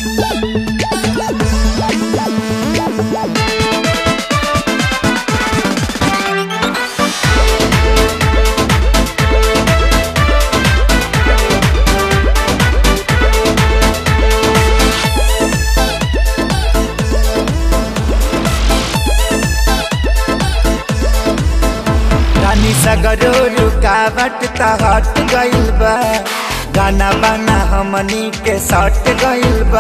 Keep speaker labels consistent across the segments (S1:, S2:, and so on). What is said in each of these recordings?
S1: रानी सगरो रुकावट त हट गइल बा गाना बाना हमनी के सट गइल बा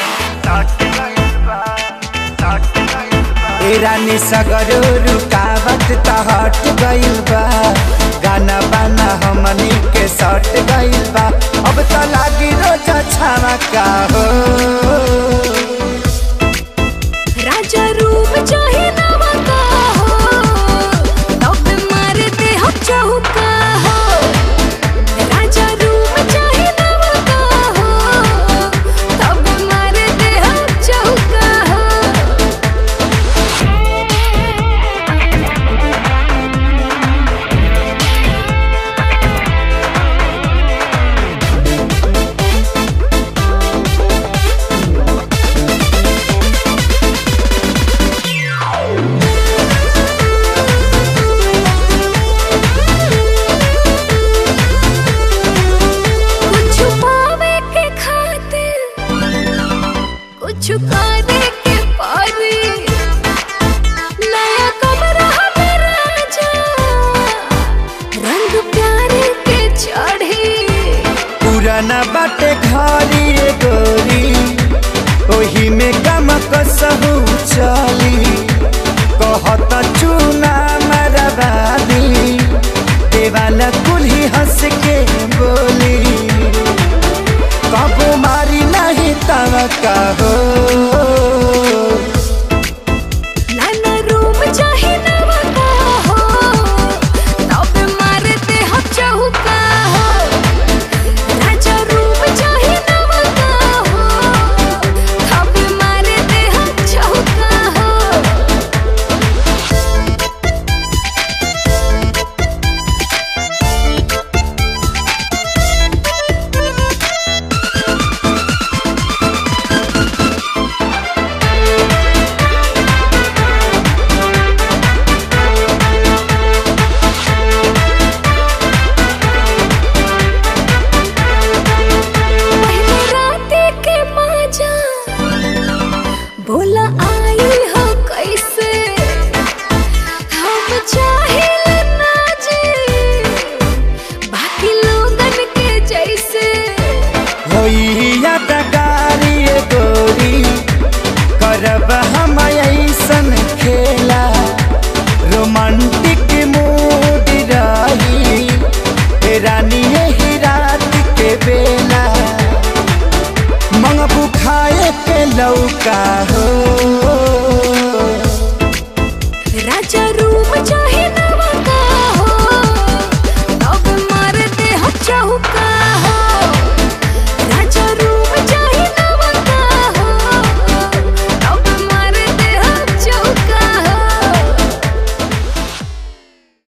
S1: ए रानी सगरो रुकावट त हट गइल बा गाना बाना हमनी के सट गइल बा अब त लागी रोज छावा का हो
S2: राजा रूप चाहे नवा का हो तब मारे दे हम चौका हो राजा रूप चाहे नवा का हो तब मारे दे हम चौका हो कुछ पावे के खातिर कुछ करे के पारी नया कमरा में राजा रंग प्यारे के चढ़ी
S1: पुराना बाटे घरी रे गोरी ओही में गम कसहु चली कहत चूना मरबादी देवाला कुल्ही हंस के बोली कबो मारी नहीं तव हो
S2: नाना रूम चाहे नवा का हो तब मारे दे हम चौका हो राजा रूम चाहे नवा का हो तब मारे दे हम चौका हो पहले राते के माजा बोला आई हो कैसे हम चाहे ना जी बाकी लोगन के जैसे
S1: होई यादगारी रे गोरी करब हम ऐसन खेला रोमांटिक मूड रही ए रानी यही रात के बेला मंगबू खाए के लौका हो